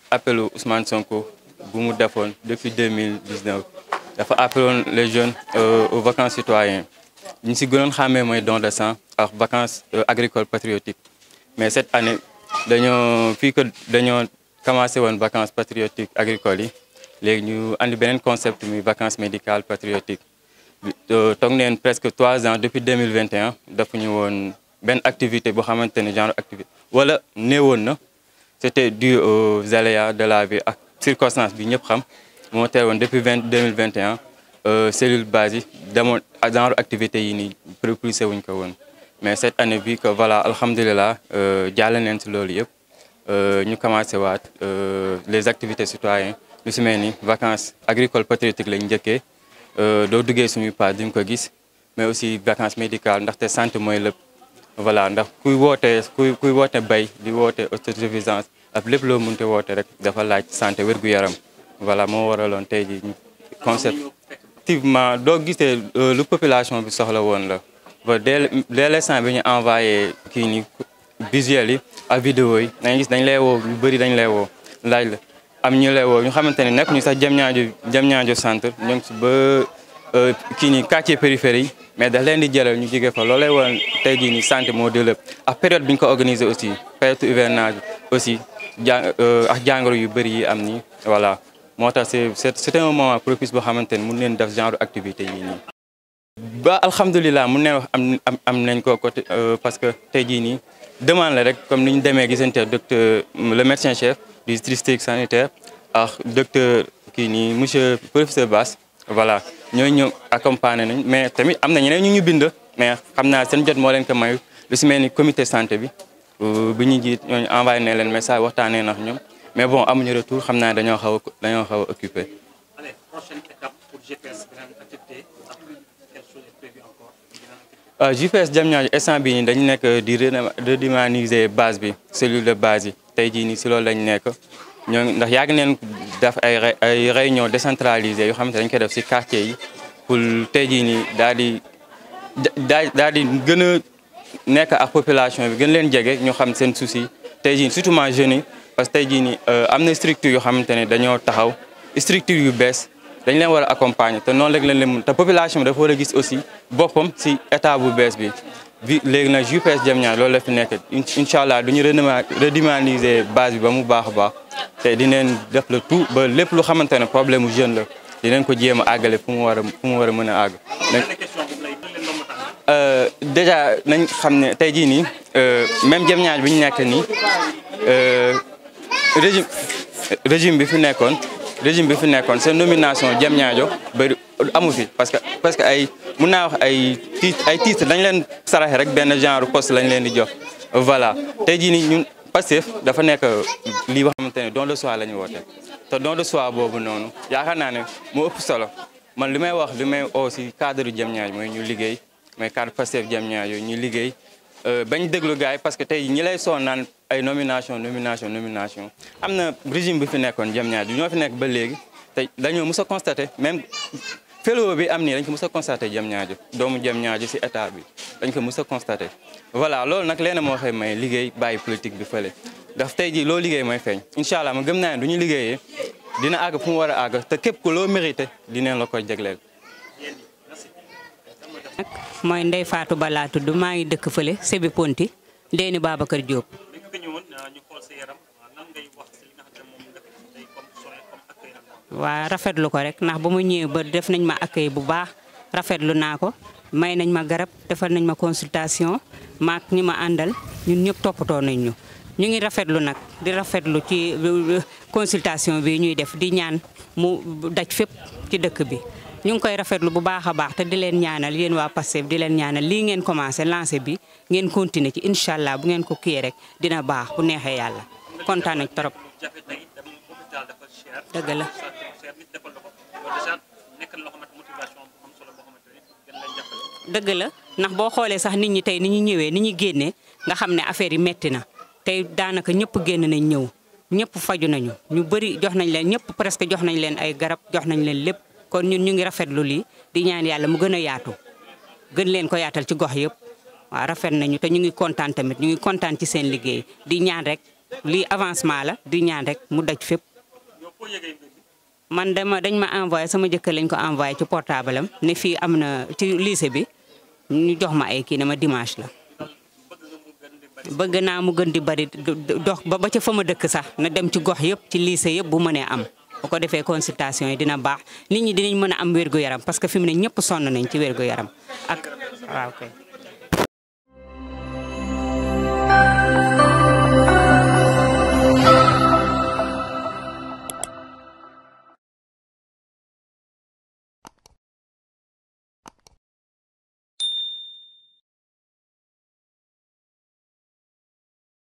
appelu Ousmane Sonko bu mu defoon depuis 2019 dafa appeloon les jeunes aux vacances citoyennes ñu si gënoon xàmmee mooy don de sang ak vacances agricoles patriotiques mais cette année dañoo fii que dañoo commencé woon vacances patriotiques agricoles yi léegi ñu andi beneen concept muy vacances médicales patriotiques toog neen presque trois ans depuis 2021 defuñu woon benn activité boo xamante ne genre activité wala néewoon na c'était dû aux aléas de la vie ak circonstance bi ñëpp xam moo tere woon depuis vingt 2021 cellule base yi demoon genre activité yi nii propulsé wuñ ko woon mais cette année bi que voilà alhamdulilah jàll neen si loolu yëpp ñu commencé waat les activités citoyennes lu si mel ni vacances agricoles patriotiques lañ njëkkee doo duggee suñuy pas di nga ko gis mais aussi vacances médicales ndaxte santé mooy lépp voilà ndax kuy woote kuy kuy woote bay di woote autosuffisance ak lépp loo mënte woote rek dafa laaj santé wér-gu-yaram voilà moo waraloon tey ji concept effectivement doo gisee lu population bi soxla woon la ba dès dès l'instant bi ñu envoyé kii ni visuel yi ak vidéo yi dañuy gis dañ lay woo lu bëri dañ lay woo laaj la am ñu lay woo ñu xamante ne nekk ñu sax jëm ñaajo jëm ñaajo centre ñu ngi si ba kii ni quartier périphérie yi mais daf leen di jëlal ñu jóge fa loolu lay woon tey jii nii santé moo di lépp ak période bi ñu ko organisé aussi période hivernage aussi ja ak jàngoro yu bëri yi am nii voilà moo tax c'est c'est un moment propice boo xamante ne mun leen def genre activité yi nii. ba alhamdulilah mun ne wax am am nañ ko côté parce que tey jii nii demande la rek comme ni ñu demee gisante docteur le médecin chef du district sanitaire ak docteur kii nii monsieur professeur Bass voilà ñooñu ñëw accompagné nañ mais tamit am na ñeneen ñu ñu bind mais xam naa seen jot moo leen ko mayu lu si mel ni comité santé bi bi ñu jiit ñooñu envoyé ne leen message waxtaanee nax ñoom mais bon amuñu retour xam naa dañoo xaw a dañoo xaw a occupé. Allez, prochaine étape pour GPS beneen activité ak quelle chose est prévue encore waaw GPS Diamniadio instant bii nii dañu nekk di redynamiser base bi cellule de base yi tey jii nii si loolu lañ nekk ñoo ndax yàgg neen def ay ay réunion décentralisée yoo xamante dañ koy def si quartier yi pour tey jii nii daal di daa daal di gën a nekk ak population bi gën leen jege ñu xam seen souci tey jii surtout ma jeunes yi parce que tey jii nii am na structure yoo xamante ne dañoo taxaw structure yu bees dañ leen war a accompagner te noonu rek lañ leen mun te population bi dafa war a gis aussi boppam si état bu bees bi bi léegi nag GPS Diamniadio loolu la fi nekk incha allah du ñu redynamiser base bi ba mu baax a baax te dinañ def le tout ba lépp lu xamante ne problème mu jeune la dinañ ko jéem a àggale fu mu war a fu mu war a mën a àgg. déjà nañ xam ne tey jii nii même Diamniadio bi ñu nekk nii régime régime bi fi nekkoon. régime bi fi nekkoon seen nomination Diamniadio bëri amu fi parce que parce que ay mun naa wax ay titre ay titre dañ leen saraxe rek benn genre poste lañ leen di jox voilà tey jii nii ñun Pastef dafa nekk lii boo xamante ne don de soi la ñu woote te don de soi boobu noonu yaakaar naa ne moo ëpp solo man li may wax li may aussi cadre Diamniadio mooy ñu liggéey mooy cadre Pastef Diamniadio ñu liggéey bañ déglu gars yi parce que tey ñi lay soon naan ay nomination nomination nomination am na régime bi fi nekkoon Diamniadio ñoo fi nekk ba léegi te dañoo mës a constaté même fellow bi am nii dañ ko mës a constaté Diamniadio doomu Diamniadio si état bi dañ ko mës a constaté voilà loolu nag leena moo xëy may liggéey bàyyi politique bi fële daf tey ji loo liggéey mooy feeñ incha allah ma gëm naa ne du ñu liggéeyee dina àgg fu mu war a àgg te képp ku loo mérité dineen la koy jagleel mooy Ndeye Fatou Ba laa tudd maa ngi dëkk fële Sébi Ponti Ndéni Babacar Diop. bi nga ñëwoon ñu xool sa yaram lan ngay wax si li nga xam ne moom nga def tey comme soin comme accueil ak waa rafetlu ko rek ndax ba mu ñëwee ba def nañ ma accueil bu baax rafetlu naa ko may nañ ma garab defal nañ ma consultation maak ñi ma àndal ñun ñëpp toppatoo nañ ñu. ñu ngi rafetlu nag di rafetlu ci consultation bi ñuy def di ñaan mu daj fépp ci dëkk bi. ñu ngi koy rafetlu bu baax a baax te di leen ñaanal yéen waa Pastef di leen ñaanal lii ngeen commencé lancé bi ngeen continuer ci incha allah bu ngeen ko kiyee rek dina baax bu neexee yàlla kontaan nañ trop. jafe tey dem hôpital dafa cher. dëgg la cher nit defal la ko loolu déjà nekk na loo xamante motivation bu am solo boo xamante ne gën lay jàppale. dëgg la ndax boo xoolee sax nit ñi tey ni ñu ñëwee ni ñu génnee nga xam ne affaire yi metti na tey daanaka ñëpp génn nañ ñëw ñëpp faju nañu ñu bëri jox nañ leen ñëpp presque jox nañ leen ay garab jox nañ leen lépp kon ñun ñu ngi rafetlu lii di ñaan yàlla mu gën a yaatu gën leen ko yaatal ci gox yëpp waaw rafet nañu te ñu ngi kontaan tamit ñu ngi kontaan ci seen liggéey di ñaan rek lii avancement la di ñaan rek mu daj fépp. yow foo yëgee mbir mi man dama dañ ma envoyé sama jëkkër lañ ko envoyé ci portable am ne fii am na ci lycée bi ñu jox ma ay kii ne ma dimanche la. bëgg naa mu gën di bari dox ba ba ca fa ma dëkk sax na dem ci gox yëpp ci lycée yëpp bu mënee am. bu ko defee consultation yi dina baax nit ñi dinañ mën a am wérgu yaram parce que fi mu ne ñëpp sonn nañ ci wérgu yaram ak waaw kay.